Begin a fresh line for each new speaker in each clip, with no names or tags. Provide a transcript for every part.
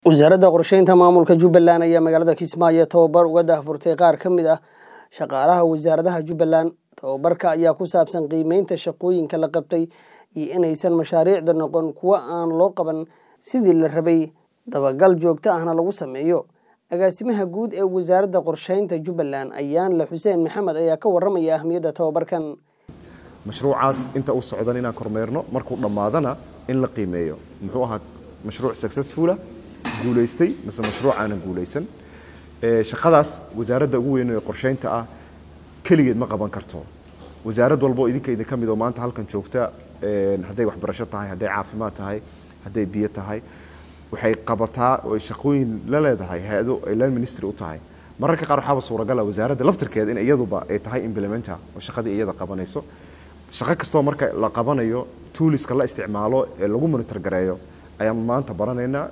wasaaradda qorsheynta maamulka jubbaland ayaa magaalada kismaayo tababar uga daahfurtay qaar ka mid ah shaqaalaha wasaaradaha jubbaland tababarka ayaa ku saabsan qiimeynta shaqooyinka la qabtay iyo inaysan mashaariicda noqon kuwo aan loo qaban sidii la rabay dabagal joogto ahna lagu sameeyo agaasimaha guud ee wasaaradda qorsheynta jubbaland ayaanle xuseen maxamed ayaa ka waramaya ahmiyadda tababarkan
mashruucaas inta uu socdan inaan kormeerno markuu dhammaadana in la qiimeeyo muxuu ahaa mashruuc successfula guulaystay mise mashruuc aanan guulaysan shaqadaas wasaaradda ugu weyn ee qorsheynta ah keligeed ma qaban karto wasaarad walbo idinka idinka mid oo maanta halkan joogta hadday waxbarasho tahay hadday caafimaad tahay hadday biyo tahay waxay qabataa oo shaqooyin la leedahay hay-ado ay land ministry u tahay mararka qaar waxaaba suuragala wasaaradda laftirkeeda in iyaduba ay tahay implementa oo shaqadii iyada qabanayso shaqo kastoo marka la qabanayo tooliska la isticmaalo ee lagu monitor gareeyo ayaan maanta baranaynaa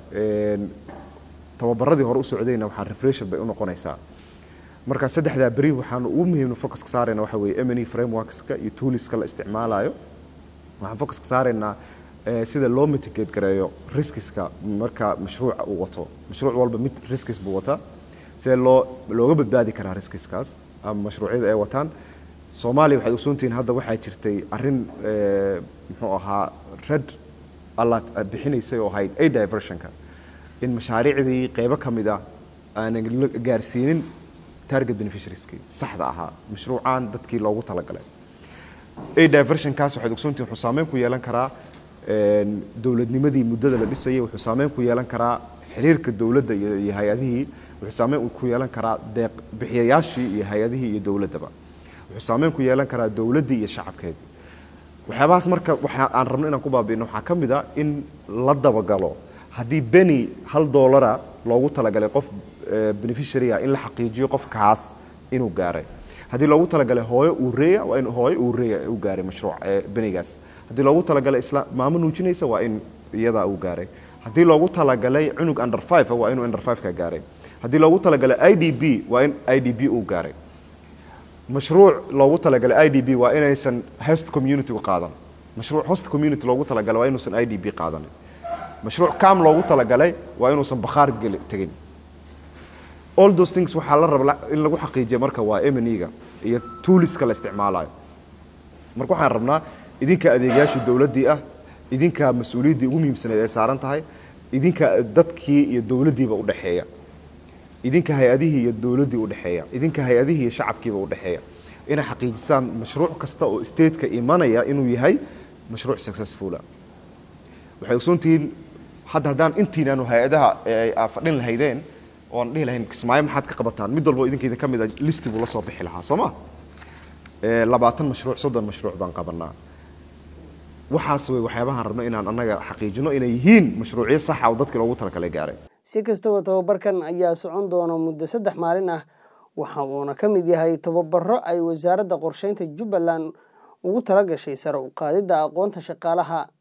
tababaradii hore u socdayna waxaa refression bay u noqonaysaa marka saddexdaa beri waxaan ugu muhiimna focuska saarayna waxa weeye mne frameworkska iyo tooliska la isticmaalayo waxaan focuska saaraynaa sida loo mitigate gareeyo riskiska marka mashruuca uu wato mashruuc walba mid riskis buu wataa sidee loo looga badbaadi karaa riskiskaas ama mashruucyada ay wataan soomaaliya waxaad ogsoontihiin hadda waxaa jirtay arrin muxuu ahaa red allaad bixinaysay oo ahayd a diversionka in mashaariicdii qeybo ka mid ah aanan gaarsiinin target beneficiarieski saxda ahaa mashruucaan dadkii loogu talagalay a diversionkaas waxaad ogsoontihiin wuxuu saameyn ku yeelan karaa dowladnimadii muddada la dhisayay wuxuu saameyn ku yeelan karaa xiriirka dowladda iyo hay-adihii wuxuu saameyn ku yeelan karaa deeq bixiyayaashii iyo hay-adihii iyo dowladdaba wuxuu saameyn ku yeelan karaa dowladdii iyo shacabkeedii waxyaabahaas marka waxa aan rabno inaan ku baabi'ino waxaa ka mid a in la dabagalo haddii beni hal doolara loogu talagalay qof beneficiary ah in la xaqiijiyo qofkaas inuu gaaray haddii loogu talagalay hooyo uureya waa in hooyo uureya u gaaray mashruuc benigaas haddii loogu talagalay isla maamo nuujinaysa waa in iyadaa uu gaaray haddii loogu talagalay cunug under five waa inuu under five ka gaaray haddii loogu talagalay i d b waa in i d b uu gaaray mashruuc loogu talagalay i d b waa inaysan host community u qaadan mashruuc host community loogu talagalay waa inuusan i d b qaadanin mashruuc cam loogu talagalay waa inuusan bakhaar geli tegin all those things waxaa la raba in lagu xaqiijiya marka waa mnega iyo tooliska la isticmaalayo marka waxaan rabnaa idinka adeegayaashii dowladdii ah idinka mas-uuliyaddii ugu muhiimsaneed ay saaran tahay idinka dadkii iyo dowladdiiba udhexeeya idinka hay-adihii iyo dowladdii udhexeeya idinka hay-adihii iyo shacabkiiba udhexeeya inay xaqiijisaan mashruuc kasta oo stateka imanaya inuu yahay mashruuc successfula waxay ogsoontihiin hadda haddaan intiinaanu hay-adaha fadhin lahaydeen oo aan dhihi lahayn kismaayo maxaad ka qabataan mid walbo idinka idin ka mid a listi buu la soo bixi lahaa soo ma labaatan mashruuc soddon mashruuc baan qabanaa waxaas way waxyaabahaan rabno inaan annaga xaqiijino inay yihiin mashruucyo saxa oo dadkii loogu talagalay gaaray
si kastaba tababarkan ayaa socon doona muddo saddex maalin ah waxa uuna ka mid yahay tababaro ay wasaaradda qorsheynta jubbaland ugu tala gashay sare u qaadidda aqoonta shaqaalaha